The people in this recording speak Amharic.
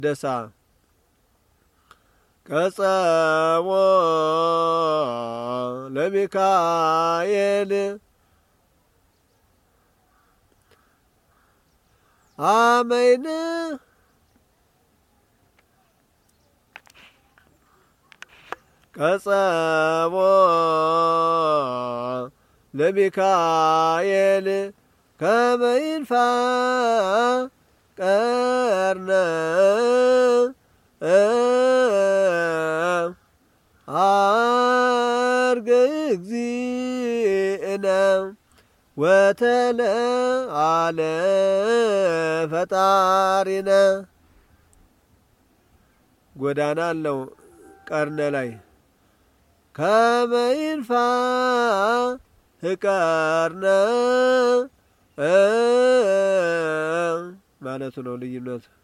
ደሳ ቀጸሞ ለሚካኤል አመይን ቀጸሞ ለሚካኤል ከመይንፋ ቀርነ አርገ እግዚእነ ወተለ አለ ፈጣሪነ ጎዳና አለው ቀርነ ላይ ከመይንፋ ህቀርነ ማለቱ ነው ልዩነቱ።